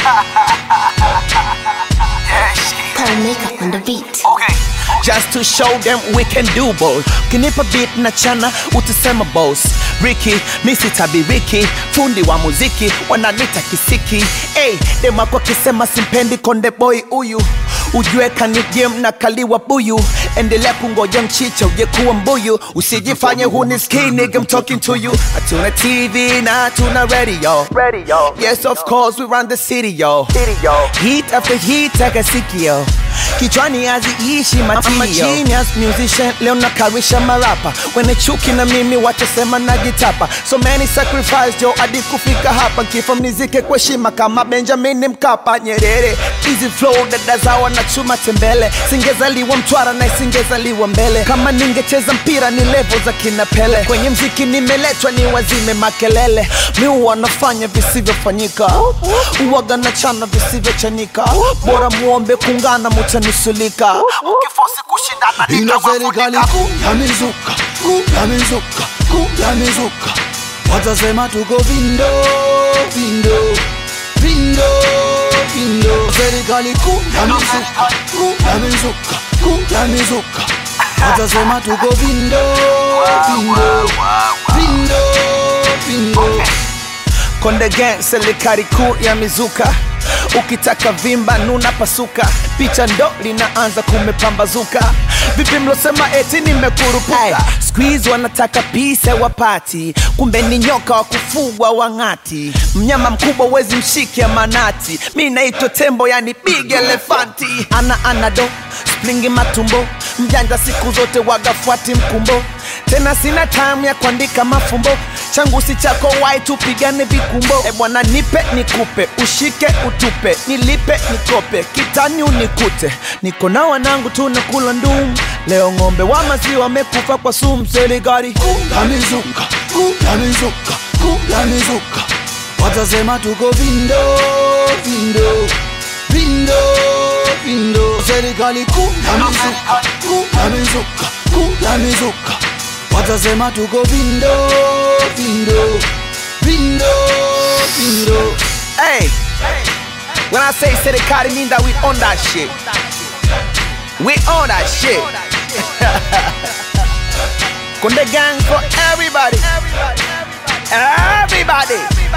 yeah, shit. Pearl makeup on the beat. Okay. just to show them we can do both kinipa beat na chana utasema boss Ricky misi tabiriki fundi wa muziki wananita kisiki hey, demako kisema simpendi konde boy huyu ujue kanigem na kaliwa buyu endelea kungoja mchicha uje kuwa mbuyu usijifanye hunisikii nigga I'm talking to you hatuna tv na hatuna radio Radio. yes of course we run the city yo City, yo. Heat after heat akasikio kichwani haziishi I'm a matio genius musician leo nakarisha marapa wene chuki na mimi watasema na gitapa so many sacrifice yo hadi kufika hapa kifo mnizike kwa heshima kama benjamin mkapa nyerere easy flow dada zawa na chuma tembele singezaliwa mtwara na isingezaliwa mbele kama ningecheza mpira ni levo za kina pele kwenye mziki nimeletwa ni wazime makelele mi wanafanya visivyofanyika uwaga na chana visivyochanika bora muombe kungana mutanusulika Ukifosi kushindana ina serikali nitawafunika. kuu ya mizuka kuu ya mizuka kuu ya mizuka watasema tuko vindo vindo vindo vindo serikali kuu ya mizuka kuu ya mizuka kuu ya mizuka watasema tuko vindo vindo vindo vindo Konde Gang, serikali kuu ya mizuka. Ukitaka vimba nuna pasuka, picha ndo linaanza kumepambazuka. Vipi mlosema eti nimekurupuka? Squeeze wanataka pisa wapati, kumbe ni nyoka wa kufugwa wang'ati. Mnyama mkubwa wezi mshike manati, mi naitwa tembo yani big elefanti. Ana anado splingi matumbo, mjanja siku zote wagafuati mkumbo tena sina time ya kuandika mafumbo changu si chako wai tupigane vikumbo e bwana nipe nikupe ushike utupe nilipe nikope kitani unikute niko na wanangu tunakula ndum leo ng'ombe wa maziwa wamekufa kwa sumu serikali ya mizuka kuu ya mizuka kuu ya mizuka watasema tuko vindo vindo vindo vindo serikali kuu ya mizuka kuu ya mizuka kuu ya mizuka watasema tuko vindo vindo vindo vindo hey when i say serikali mean that we own that shit we own that shit Konde gang for everybody everybody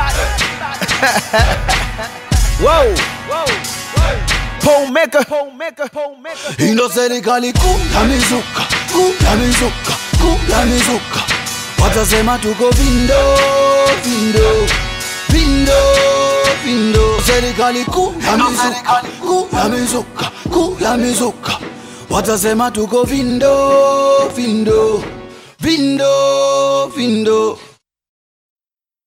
Whoa. Pole maker. Pole maker. Pole maker. ino serikali kuu ya mizuka kuu ya mizuka kuu ya mizuka watasema tuko vindo vindo vindo vindo serikali kuu ya mizuka kuu ya mizuka kuu ya mizuka watasema tuko vindo vindo